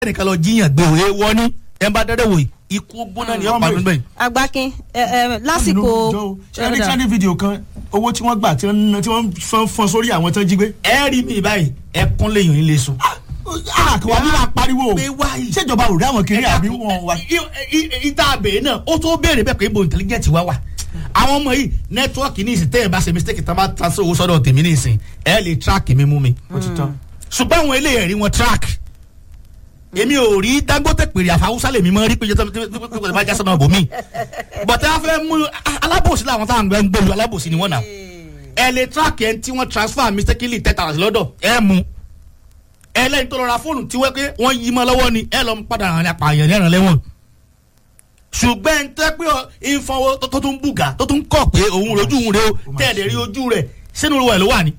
ẹnìkan lọ jíyàn gbé òye wọnú ẹ bá dẹ́dẹ́ wò ikú gbóná ni ọ̀pá mi bẹ́ẹ̀. agbákin ẹ ẹ lásìkò ṣe ní trending video kan owó tí wọ́n gbà tí wọ́n tí wọ́n fọ́n fọ́n sórí àwọn tán jí gbé. ẹ rí mi báyìí ẹkún lèèyàn yín lè sùn. àkàwá bí wàá pariwo pé wáyé. ṣèjọba ò rí àwọn kiri àbí wọn wá. ìta àbẹ̀ náà ó tó béèrè bẹ́ẹ̀ pé ibo intelligent wá wà àwọn ọmọ yìí nẹ́tíwọ́ọ̀kì ní ìsìn tẹ́ ẹ bá ṣe mistake tá a bá transfer owó sọ́dọ̀ tèmi ní ìsìn ẹ lè track mi mú mi. ó ti tán. ṣùgbọ́n àwọn eléyìí rí wọn track èmi ò rí dangote pèrè àfàwùsá lèmi mọ rí pé jẹ́ bá jásánà bò mí bọ̀tẹ́ a fẹ́ mú alábòsí làwọn táwọn gbẹ ń gbèlú alábòsí ni wọ́n nà ẹ lè track ẹ tí wọ́n transfer mistakenly ten thousand lọ́dọ̀ ẹ mú ẹ lẹ́yìn tó lọ ra fóònù tí wọ́n pé wọ́n yí mọ́ lọ́wọ́ ni ẹ lọ padà ràn ní apààyàn ní ẹ̀ràn lẹ́wọ̀n ṣùgbọ́n ẹ tẹ́ pé ìfọwọ́ tó tún bùgà tó tún kọ̀ pé òun rojú òun rẹ o tẹ̀lé rí ojú rẹ̀ sínú ìwà ẹ̀ ló wà ní.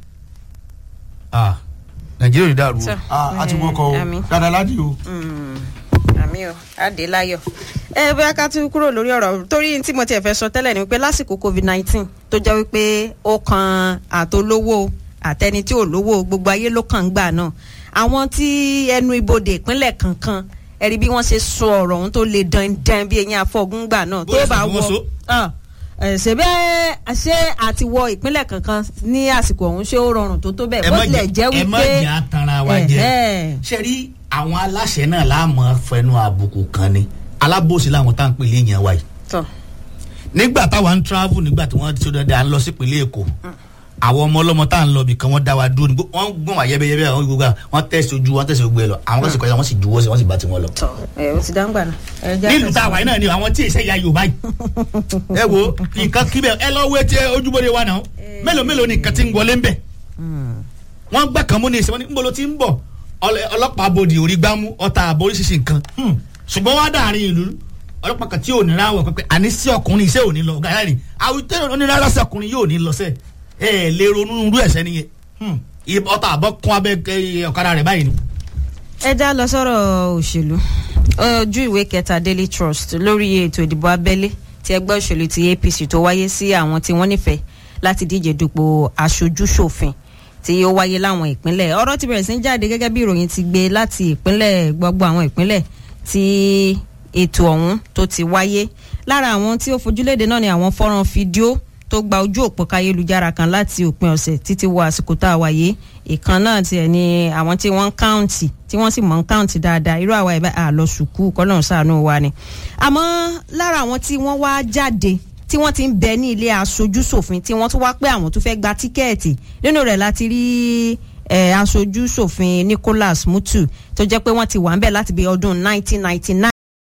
nàìjíríà ò ní dàrú o. a ti wọkọ o Àmín. dáadáa ládìí o. àmì o adélayọ ẹ bóyá ká tún kúrò lórí ọ̀rọ̀ torí tí mo tiẹ̀ fẹ́ sọ tẹ́lẹ̀ ni wípé lásìkò covid nineteen tó jẹ́ wípé ó kan àtolówó àtẹni tí ò lówó gbogbo ayé ló kàn ń gbà náà àwọn tí ẹnu ibodè ìpínlẹ̀ kankan ẹ̀rí bí wọ́n ṣe sọ ọ̀rọ̀ ohun tó le dandan bí eyín afọ́gun gbà náà tó Bóyá bá sì ni wọ́n so. wọ Ah, ẹ, ṣebí ẹ, ṣé àti wọ ìpínlẹ̀ kankan ní àsìkò ọ̀hún ṣé ó rọrùn tó tó bẹ́ẹ̀ ẹ bó má tilẹ̀ jẹ́ jẹ ẹ má wípé jẹ àtàrà wa jẹ Ẹ̀hẹ́. ṣe rí àwọn aláṣẹ náà láàmú fẹnu àbùkù kan ni alábòsí làwọn tá à ń pè léèyàn wa yìí tọ̀ nígbà táwa ń travel nígbà tí wọ́n ti sọ́dọ̀ dá ń lọ sí ìpínlẹ̀ èkó àwọn ọmọ ọlọ́mọ tá à ń lọ bìkan wọ́n dá wa dúró ní wọ́n gbọ́n wá yẹ́bẹ́yẹ́bẹ́ àwọn gbogbo wọ́n tẹ̀sí ojú wọ́n tẹ̀sí gbogbo ẹ̀ lọ àwọn kan sì kọjá wọ́n sì juwọ́ sí wọ́n sì bá tiwọn lọ. tọ̀ ẹ ó ti dáńgbà náà. ẹ jẹ́ nílùú àtẹ̀síwájú. táwa yìí náà ni àwọn tí ìṣe ya yorùbá yìí ẹ wo nǹkan kíbẹ̀ ẹ lọ wé tí ojúbọdé wa náà mélòó mélòó ni nǹkan ti ń wọlé ń bẹ̀ wọ́n gbà kan mú ní ìsìn wọn ní nbolo ti ń bọ̀ ọlẹ- ọlọ́pàá abodì orí gbámú ọta àbọ̀ oríṣiríṣi nǹkan ṣùgbọ́n wá dàrin ìlú ọlọ́pàá kan tí ò ní ráwọ̀ pẹ́pẹ́ àní sí ọkùnrin iṣẹ́ ò ní lọ gàdá ni àwùjọ onírárá sí ọkùnrin yóò ní lọ sẹ́ ẹ ẹ lè ronú irú ẹ̀sẹ̀ nìyẹn Ì- ọta àbọ̀ kún abẹ́ ẹ, ọ̀kadà rẹ̀ báyìí ni. ẹ já lọ sọ̀rọ̀ òṣèlú ojú ìwé kẹta daily trust lórí ètò ìdìbò abẹ́lé tí ẹgbẹ́ òṣèlú ti apc tó wáyé sí àwọn tí wọ́n nífẹ̀ẹ́ láti díje dupò aṣojú ṣòfin tí ó wáyé láwọn ìpínlẹ̀ ọ̀rọ̀ ti bẹ̀rẹ̀ sí ń jáde gẹ́gẹ́ bí ìròyìn ti gbé láti ìpínlẹ̀ gbogbo àwọn ìpínlẹ̀ tí ètò ọ̀hún tó ti wáyé lára àwọn tí ó fojúléde náà ni àwọn fọ́nrán fídíò tó gba ojú òpó káyélujára kan láti òpin ọ̀sẹ̀ títí wọ àsìkò tá a wáyé ìkan náà tiẹ̀ ni àwọn tí wọ́n ń káùntì tí wọ́n sì mọ̀ ń káùntì dáadáa irú àwa ìbá àlọ́ sùkúù kọ́lọ́run ṣàánú wa ni. àmọ́ lára àwọn tí wọ́n wá jáde tí wọ́n ti ń bẹ ní ilé aṣojú ṣòfin tí wọ́n tún wá pé àwọn tún fẹ́ gba tíkẹ́ẹ̀tì nínú rẹ̀ láti rí eh, aṣojú ṣòfin Nicholas Mutu tó jẹ́ pé wọ́n ti wà ń bẹ̀ láti bí ọdún 1999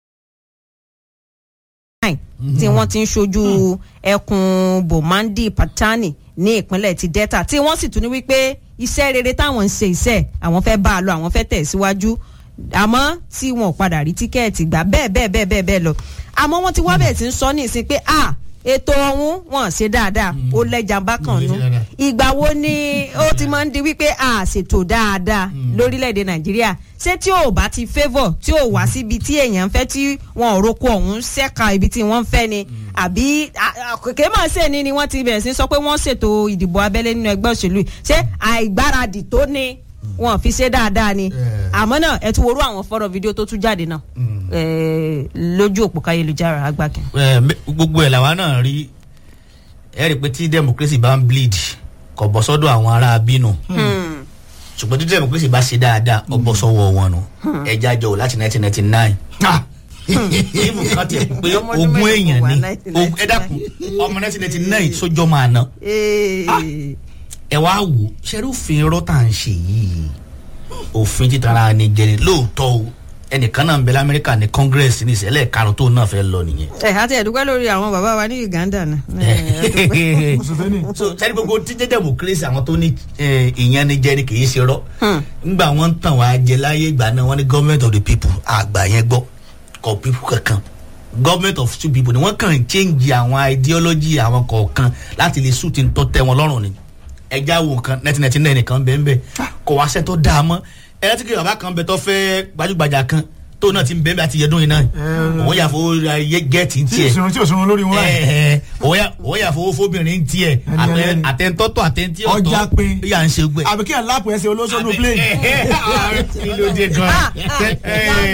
tí wọ́n ti ń ṣojú ẹkùn bomandi patani ní ìpínlẹ̀ ti delta tí wọ́n sì tún ní wípé iṣẹ́ rere táwọn ń ṣe iṣẹ́ àwọn fẹ́ bá a lọ àwọn fẹ́ tẹ̀ síwájú àmọ́ tí wọn ò padà rí tíkẹ́ẹ̀tì gbà bẹ́ẹ̀ bẹ́ẹ̀ bẹ́ẹ̀ bẹ́ẹ̀ bẹ́ẹ̀ lọ àmọ́ wọ́n ti wá bẹ̀ẹ̀ tí ń sọ ní ìsìn pé a ètò ọ̀hún wọn ṣe dáadáa ó lẹ́jà bákan nú Wọ́n ṣe dáadáa. ìgbà wo ni ó ti máa ń di wípé a ṣètò dáadáa lórílẹ̀‐èdè nàìjíríà ṣé tí ò bá ti favour tí ò wá síbi tí èèyàn ń fẹ́ tí wọn ò roko ọ̀hún ṣẹ́ka ibi tí wọ́n ń fẹ́ ni àbí kèké máa ṣe ni ni wọ́n ti bẹ̀rẹ̀ sí sọ pé wọ́n ṣètò ìdìbò abẹ́lé nínú ẹgbẹ́ òṣèlú yìí. ṣé àìgbáradì tó ní wọn fi ṣe dáadáa ni Yeah. àmọ́ náà ẹ tún worú àwọn fọ́rọ̀ fídíò tó tún jáde náà eh, lójú òpó káyélujára agbákin. ẹ, mẹ- gbogbo ẹ̀ làwa náà rí ẹ rí i pé tí democracy bá ń bleed kò bọ́ sọ́dọ̀ àwọn ará bínú ṣùgbọ́n tí democracy bá ṣe dáadáa ó bọ́ sọ́wọ́ wọn nù ẹja jọ wò láti nineteen ninety nine ìmù kan tiẹ̀ pé Ọmọ ọdún ogún mélòó èèyàn wà ni 1999? Og- ẹ dákun ọmọ nineteen ninety nine sójọ́ máa ná ẹ wá wò ṣẹ́rúfin irọ́ tá à ń ṣe yìí òfin títara ni jẹni lóòótọ́ o ẹnìkan náà ń bẹ lamẹ́ríkà ní congress ní ìṣẹ̀lẹ̀ karùn-ún tó náà fẹ́ lọ nìyẹn ẹ àti ẹ̀dúpẹ́ lórí àwọn bàbá wa ní uganda náà. Museveni. so sẹ́ni gbogbo títí democracy àwọn tó ní eh, ìyẹn ni jẹ́ ni kì í ṣe rọ́ ngbà wọ́n ń tàn wá jẹ láyé ìgbà náà wọ́n ní government of the people àgbà yẹn gbọ́ kọ people kankan government of two people ni wọ́n kàn ń change àwọn ideology àwọn kọ̀ọ̀kan láti lè sùn tí ń tọ́ tẹ́ wọn lọ́rùn ni ẹja wo nǹkan nineteen ninety nine nìkan bẹ́ẹ̀ bẹ́ẹ̀ kò wá sẹ́ tó dáa mọ́ ẹ láti kí bàbá kan bẹ tó fẹ́ gbajúgbajà kan tó náà ti ń bẹ́ẹ̀ bí àti yẹdún yìí náà Eh. òun yà fowó ra yẹ gẹ́ẹ̀tì ń tí tiẹ̀ òṣùwọ̀n tí òṣùwọ̀n lórí wọn báyìí. Ẹ̀ẹ̀, òun yà- òun yà fowó fóbìnrin ń tiẹ̀ Ẹni ẹlẹ́ni. àtẹ̀ntọ́tọ̀ àtẹ̀ntí ọ̀tọ̀ Ọjà pin. yà ń ṣe gbẹ. àbí kí ẹ̀ lápò ẹsẹ̀ olóṣòlù plane. kí ló dé gan.